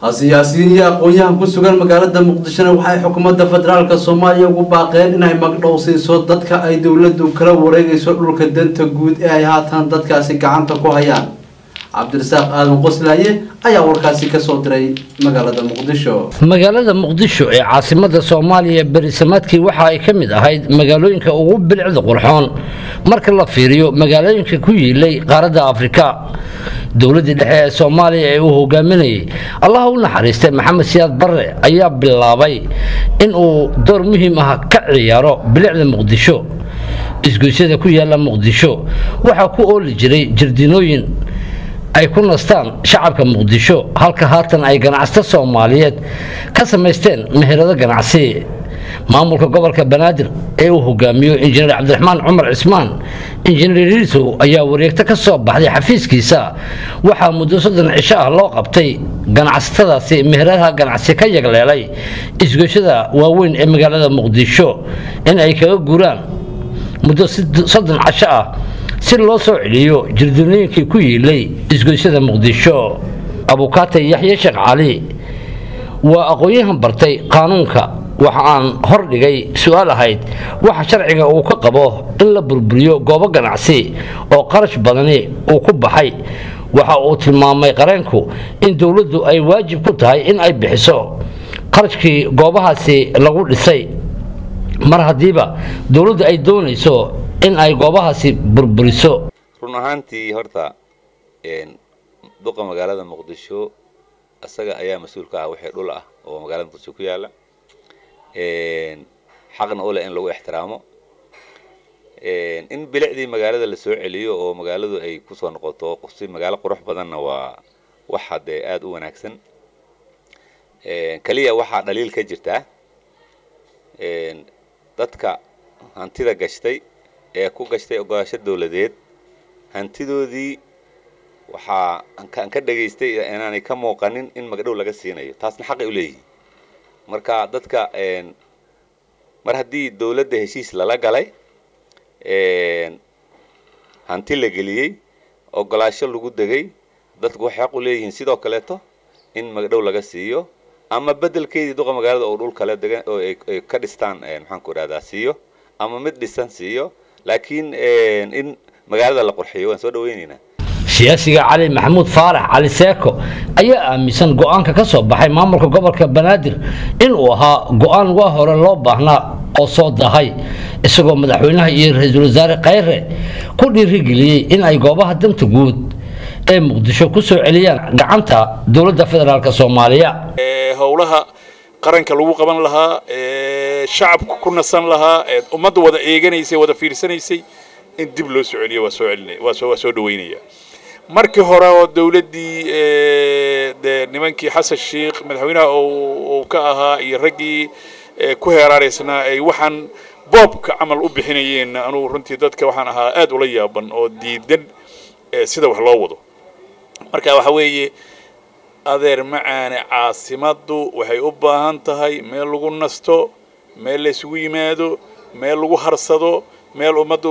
siyaasiyiin iyo aqoon-yahan ku sugan magaalada muqdishona waxay xukuumadda federaalka soomaaliya ugu baaqeen inay magdhow siiso dadka ay dowladdu kala wareegayso dhulka danta guud ee ay haatan dadkaasi gacanta ku hayaan cabdirasaaq aadan qoslaaye ayaa warkaasi kasoo diray magaalada muqdisho magaalada muqdisho ee caasimada soomaaliya berisamaadkii waxa ay ka mid ahayd magaalooyinka ugu bilicda qurxoon marka la fiiriyo magaalooyinka ku yiilay qaaradda afrika dowladdii dhexe ee soomaaliya ee uu hogaaminayay allaha u naxariistay maxamed siyaad barre ayaa bilaabay in uu door muhiim ah ka ciyaaro bilicda muqdisho isgoysyada ku yaala muqdisho waxaa ku ooli jiray jardiinooyin ay ku nastaan shacabka muqdisho halka haatan ay ganacsato soomaaliyeed ka samaysteen meherado ganacsi maamulka gobolka banaadir ee uu hogaamiyo injineer cabdiraxmaan cumar cismaan injineer riisow ayaa wareegto ka soo baxday xafiiskiisa waxaa muddo soddon cisho ah loo qabtay ganacsatadaasi meheradaha ganacsi ka yagleelay isgoyshada waaweyn ee magaalada muqdisho in ay kaga guuraan muddo soddon casho ah si loo soo celiyo jirdoonooyinkii ku yiilay isgoysyada muqdisho abukaate yaxye sheekh cali waa aqoon-yahan bartay qaanuunka waxa aan hor dhigay su-aal ahayd waxa sharciga uu ka qabo in la burburiyo goobo ganacsi oo qarash badani uu ku baxay waxa uu tilmaamay qareenku in dowladdu ay waajib ku tahay in ay bixiso qarashkii goobahaasi lagu dhisay mar haddiiba dowladdu ay doonayso in ay goobahaasi burburiso run ahaantii horta duqa magaalada muqdisho isaga ayaa mas-uul ka ah wixii dhul ah oo magaalada muqdisho ku yaala xaqna u leh in lagu ixtiraamo in bilicdii magaalada la soo celiyo oo magaaladu ay kusoo noqoto si magaalo qurux badanna waa waxa dee aada u wanaagsan keliya waxaa dhaliil ka jirtaa dadka hantida gashtay ee ku gashtay ogolaasho dowladeed hantidoodii waxaa aan ka dhegaystay inaanay ka muuqanin in magdhow laga siinayo taasna xaqay u leeyihin marka dadka mar haddii dowladda heshiis lala galay hanti la geliyey ogolaasho lagu degay dadku waxay xaq u leeyihiin sidoo kaleeto in magdhow laga siiyo ama bedelkeedii duqa magaalada oo dhul kale degan oo ay ka dhistaan maxaanku idhahdaa siiyo ama mid dhisan siiyo laakiin in magaalada la qurxiyo waan soo dhaweynaynaa siyaasiga cali maxamuud faarax cali seeko ayaa aaminsan go-aanka ka soo baxay maamulka gobolka banaadir inuu ahaa go-aan waa hore loo baahnaa oo soo dahay isagoo madaxweynaha iyo ra-iisul wasaare khayre ku dhiirigeliyey in ay goobaha danta guud ee muqdisho ku soo celiyaan gacanta dowladda federaalk soomaaliya howlaha qaranka lagu qaban lahaa shacabku ku nasan lahaa ummadda wada eeganaysay wada fiirsanaysay in dib loo soo celiyo waa soo celinaya waa soo waa soo dhaweynaya markii hore oo dowladdii dee nimankii xasan sheikh madaxweynaha uu ka ahaa iyo raggii ku heeraaraysnaa ay waxaan boobka camal u bixinayeen anugu runtii dadka waxaan ahaa aad ula yaaban oo diidan sida wax loo wado marka waxa weeye adeer macaane caasimaddu waxay u baahan tahay meel lagu nasto meel la isugu yimaado meel lagu harsado meel ummaddu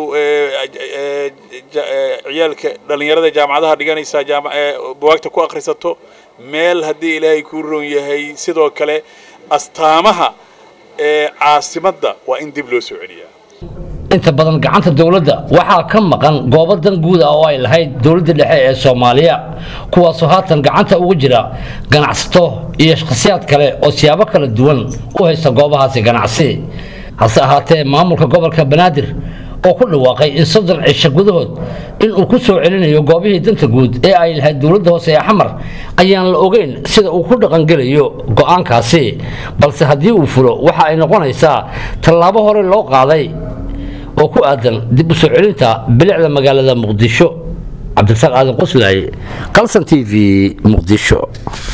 ciyaalka dhallinyarada jaamacadaha dhiganaysaa buwaagta ku akhrisato meel haddii ilaahay kuu roon yahay sidoo kale astaamaha caasimadda waa in dib loo soo celiyaa inta badan gacanta dowladda waxaa ka maqan goobo dan guud ah oo ay lahayd dowladda dhexe ee soomaaliya kuwaasoo haatan gacanta ugu jira ganacsato iyo shakhsiyaad kale oo siyaabo kala duwan u haysta goobahaasi ganacsi hase ahaatee maamulka gobolka banaadir oo ku dhawaaqay in soddon cisho gudahood inuu ku soo celinayo goobihii danta guud ee ay lahayd dowladda hoose ee xamar ayaan la ogeyn sida uu ku dhaqangelayo go-aankaasi balse haddii uu fulo waxa ay noqonaysaa tallaabo hore loo qaaday oo ku aadan dib u soo celinta bilicda magaalada muqdisho cabdirasaaq aadan qoslaaye qalsan t v muqdisho